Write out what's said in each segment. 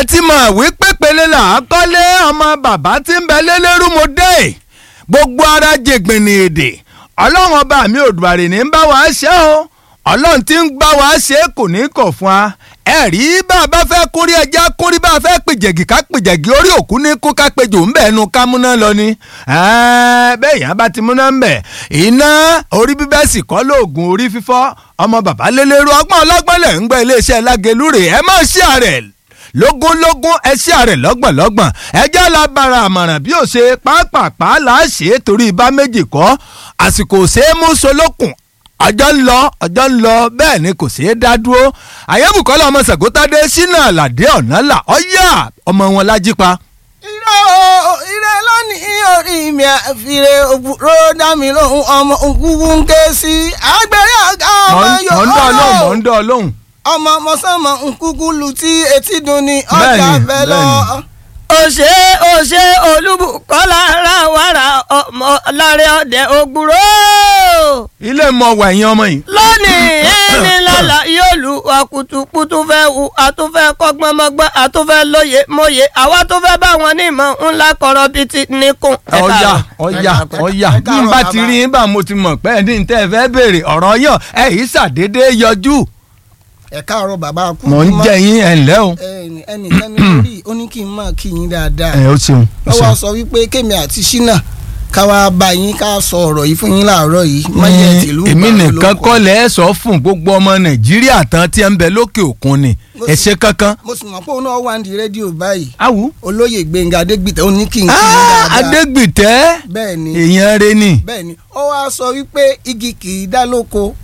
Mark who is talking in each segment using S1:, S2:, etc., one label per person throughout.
S1: ti mọ̀ wípé pele là á kọ́lé ọmọ bàbá tí ń bẹ lélẹ́rú mo dé gbogbo ara jègbìnì èdè ọlọ́run ọba mi òdùbàrè ní ń bá wa ṣe o ọlọ́run tí ń bá wa ṣe kò ní kọ̀ fún wa ẹ rí bá a bá fẹ́ kórí ẹja kórí bá a fẹ́ pèjẹ̀gì ká pèjẹ̀gì orí òkú ní kó ká pejò ń bẹ̀ ẹnu ká múná lọ ni bẹ́ẹ̀ yẹn bá ti múná ń bẹ̀ iná orí bíbẹ́ sì kọ́ lóògùn orí fífọ́ ọmọ bàbá lélẹ́rú ọgbọ́n ọlọ́gbọ́n lẹ̀ ń gbọ́ iléeṣẹ́ lágelúrè ẹ má ṣí àrẹ̀ lógúnlógún ẹ ṣí àrẹ̀ lọ́gbọ̀nlọ́gbọ̀n ẹjẹ́ la bara àmọ̀ràn bí ó ṣe pápápá là á ṣe é torí ibà méjì kọ́ àsìkò ṣeé mú solókùn ọjọ́ ń lọ ọjọ́ ń lọ bẹ́ẹ̀ ni kò ṣeé dá dúró àyẹ̀bùkọ́lá ọmọ sàgótádé sínú àlàdé ọ̀nà là ọ̀yà ọmọ wọn lájípa.
S2: ire o ire lónìí orí mi àfìrè òbúrò dámi lóhùn ọmọ òkúkú ń ké sí àgbèrè ọ̀gá ọmọ
S1: mọ̀ ń dọ́ ọlọ́hùn mọ̀ ń dọ́ ọlọ́hùn.
S2: ọmọ mọ̀sánmọ̀ nkúkú lu tí etí dùn ní
S1: Bẹ́ẹ̀ni,
S2: ọjà bẹ́ẹ̀ lọ.
S1: bẹ́ẹ̀ni.
S3: òṣè òṣè olúbùkọ́lá ra wàrà ọmọ láre ọdẹ ògbúrò.
S1: ilé mọ wà ẹ̀yìn ọmọ yìí.
S3: lónìí ẹni lọ́la yóò lu àkùtùkùtù fẹ́ wu àtúfẹ́ kọ́gbọ́n mọ́gbọ́n àtúfẹ́ lóye mọ́yé àwa tó fẹ́ bá wọn ní ìmọ̀ ńlá kọ̀rọ̀ bíi ti nìkún. Ẹ
S1: ọ̀yà
S3: káàárọ̀.
S1: ọ̀yà
S2: ẹ káàárọ̀,
S1: ọ̀yà
S2: ẹ
S1: bí n
S2: káàárọ̀,
S1: bá
S2: bàbá.
S1: ti rí yín bá mo ti mọ̀ pé ẹni tẹ́ ẹ fẹ́ béèrè ọ̀rọ̀ yàn ẹ yìí ṣàdédé yọjú.
S2: ẹ káàárọ̀ bàbá kú.
S1: mò ń jẹ yín ẹ̀ ńlẹ́ o.
S2: ẹnìkan ní orí ó ní kí n máa kí yín dáadáa.
S1: ẹ ó ṣeun. ó
S2: ó wá
S1: ṣeun.
S2: sọ wípé kémi àti ṣínà ká wá bá yín ká sọ ọ̀rọ̀ yìí fún yín láàárọ̀ yìí mọ́yẹ̀ tìlú
S1: èmi
S2: Ìbàdàn
S1: nìkan
S2: lóko.
S1: kọ́ lẹ́ ẹ sọ fún gbogbo ọmọ nàìjíríà tán tí ẹ ń bẹ lókè òkun ni
S2: Mo
S1: ẹ
S2: sì-
S1: ṣe kankan.
S2: mo sì mọ̀ pé òun náà wà ní rédíò báyìí
S1: awu.
S2: olóyè gbẹ̀ngà adégbìtẹ́ ó ní kí n kí yín
S1: Ah,
S2: dáadáa.
S1: adégbìtẹ́
S2: bẹ́ẹ̀ ni
S1: èèyàn rẹ ni.
S2: bẹ́ẹ̀ ni ó wá sọ wípé igi kì í dá lóko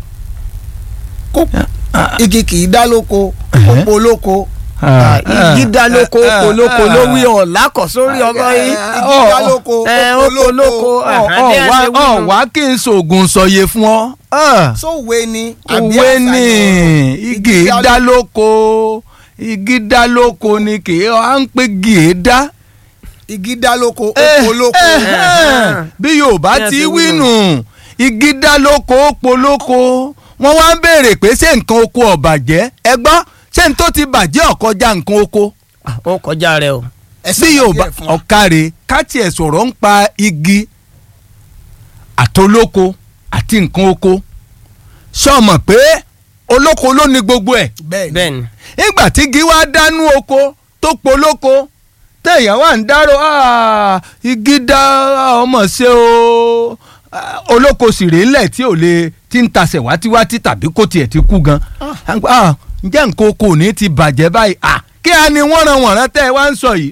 S2: kó igi kì í dá lóko kó polóko
S3: igi dá lóko polóko ló wí ọ̀la kọ̀ sórí ọmọ yìí.
S2: igi dá lóko
S3: ẹ,
S2: kó
S3: ó polóko,
S2: polóko
S3: ẹ. bí a ṣe wí
S1: ọ̀
S3: nù.
S1: wá kí n sògùn sọ̀yẹ fún ọ. Ah.
S2: sówe ni àbí
S1: òwe
S2: àṣàyàn
S1: ni
S2: ọ̀rọ̀?
S1: igi dá lóko igi dá lóko ni kì í à ń pè gìé dá.
S2: igi dá lóko ó
S1: Eh,
S2: polóko
S1: eh, eh. bí yorùbá
S3: Bí ẹ
S1: ti
S3: ṣe
S1: wí
S3: wí
S1: nù igi dá lóko ó polóko wọ́n wá ń béèrè pé ṣé nǹkan oko ọ̀bàjẹ́ ẹ gbọ́ ṣé n tó ti bàjẹ́ ọ̀kọjá nǹkan oko
S3: ó kọjá rẹ o.
S2: ẹ
S1: bí
S2: ṣàlàyé
S1: yorùbá
S2: ẹ̀ fún wa.
S1: ọ̀kàrẹ̀ káàtì ẹ̀ sọ̀rọ̀ ń pa igi àtolóko àti nǹkan oko sọ̀mọ̀ pé olóko ló ní gbogbo ẹ̀
S2: bẹ́ẹ̀ ni
S3: bẹ́ẹ̀ni.
S1: nígbà tí igi wá dánú oko tó polóko téèyàn wà ń dárò "Ah, igi dá ọmọ ṣe o Ah, olóko sì rèé lẹ̀ tí ò lè ti ń tasẹ̀ wátíwátí tàbí kó tiẹ̀ ti kú gan Ah, ǹjẹ́ nǹkan oko ò ní ti bàjẹ́ báyìí Ah, kí a ní wọ́n ran wọ̀nrán tẹ́ ẹ wá ń sọ yìí